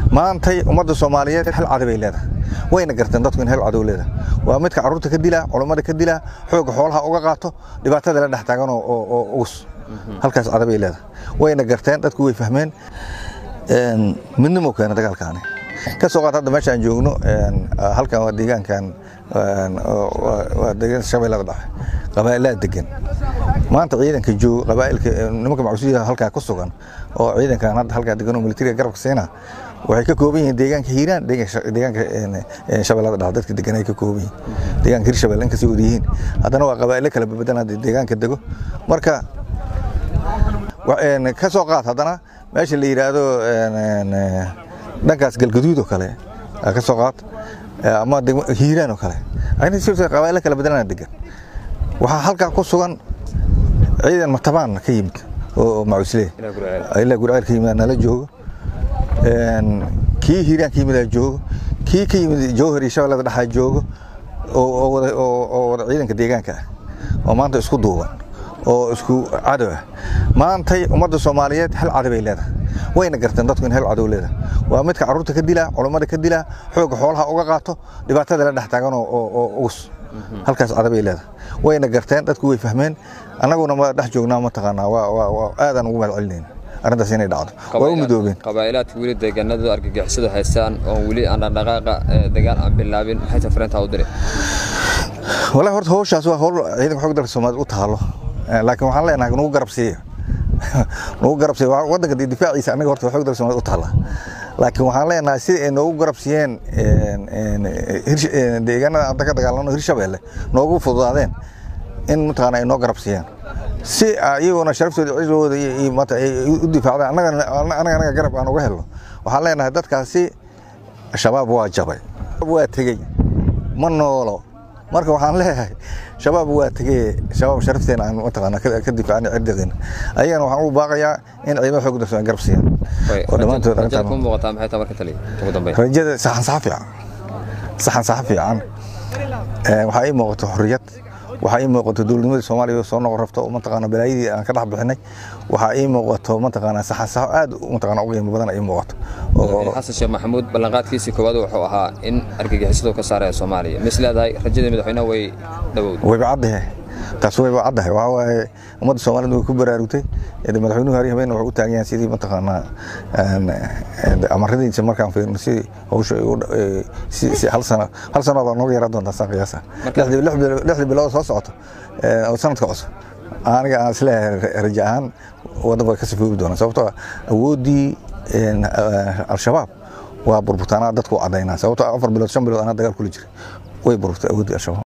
maantay ummadda soomaaliyeed hal cadabay leedahay wayna garteen dadku in hal cadow leedahay waa midka carruurta ka dila culummada ka dila xoogga xoolaha uga qaato dhibaatada la dhex taagan oo ugus halkaas cadabay leedahay wayna garteen dadku way fahmeen midnimo keena dagaalkaani ka soo qaad hadda meesha aan joogno halkan waa deegaankan waa deegaanka shabeellada dhexe qabaa'ilaa degan maanta ciidanka jooga qabaa'ilka nimanka macsuuliyaha halkaa ku sugan oo ciidankan hadda halkaa degan oo militariga garabka siina waxay ka kooban yihiin deegaanka hiiraan deegaanka shabeellada dhexe dadka degan ay ka kooban yihiin deegaanka hirshabelle inkastay wada yihiin haddana waa qabaa'ilo kala babadan hadda deegaanka dego marka ka soo qaad haddana meesha la yidhaahdo dhankaas galgaduud oo kale ka soo qaad ama hiiraan oo kale qabaa'ilo kala badanana degan waxaa halkaa ku sugan ciidan matabaan ka yimid oo macuusle ilaa gurceel ka yimid nala joogo kii hiiraan ka yimid joogo kii ka yimid jowhar iyo shabeellada dhexaa joogo oo wada ciidanka deegaanka ah oo maanta isku duuban oo isku cadow ah maantay ummadda soomaaliyeed hal cadabay leedahay wayna garteen dadku in hal cadow leedahay waa midka carruurta ka dila culummada ka dila xoogga xoolaha uga qaato dhibaatada la dhex taagan oo ugus halkaas cadabay leedahay wayna garteen dadku way fahmeen annaguna ma dhex joognaa mataqaanaa waa aadaan ugu mahad celinayna arrintaas inay dhacdo waa u midoobeen qabaa'ilaadka weli deegaanada argagixisadu haystaan oon weli aan dhaqdhaqaaqa dagaal aan bilaabin maxay tafarintaa u diray wallahi horta hawshaas waa hawl ciidanka xoog dalka soomaaliya u taalo laakiin waxaan leenahay nagu garab siiya nagu garab siiya waddanka difaaciisa annaga horta xoog dalka soomaaliya u taala laakiin waxaan leenahay sida ay noogu garab siiyeen deegaanada aan ka dagaalano hirshabeelle noogu fududaadeen in mataqaana ay noo garab siiyaan si iyaguna sharaftooda cizooda u difaacdaan anaga anaga garab aan uga helno waxaan leenahay dadkaasi shabaab waa jabay waa tegey ma noolo marka waxaan leeyahay shabaab waa tegey shabaab sharafteena aan mataqaana ka difaacna cirdiqeena ayagana waxaan u baaqayaa in ciidamada xoog dalka garab siiyaan oo dhammaantood rajada ku muuqataa maxay tahay marka taliya ugu dambeyn rajada saxan sax fiican saxan sax fiican waxaa ii muuqato xorriyad waxaa ii muuqato dowladnimadii soomaaliya soo noqon rabto mataqaana balaayadii aan ka dhex bixinay waxaa ii muuqato mataqaana saxasaxo aad mataqaana ugu qiimo badan ii muuqato xasan sheekh maxamuud ballanqaadkiisii koowaad wuxuu ahaa in argagixisadu ka saaraya soomaaliya mis leedahay rajadii madaxweynaha way dhawowday wayba caddahay taas wayba caddahay waxaa waaye ummadda soomaaliyed way ku baraarugtay madaxweynuhu hari habeen wuxuu u taagan yahay sidii mataqaanaa amaradiisa markaan fiirno sidii hawsha hal sano hal sano baa nooga yaraa doontaa saan qiyaasa lixdii bilood soo socoto oo sanadka cusub aniga aan isleeyahay raja ahaan waddanka way ka sifoobi doonaa sababtoo awooddii al-shabaab waa burbutaanaa dadku cadaynaa sababtoo afar bilood shan bilood anaa dagaal kula jiray way burburtay awooddii al-shabaab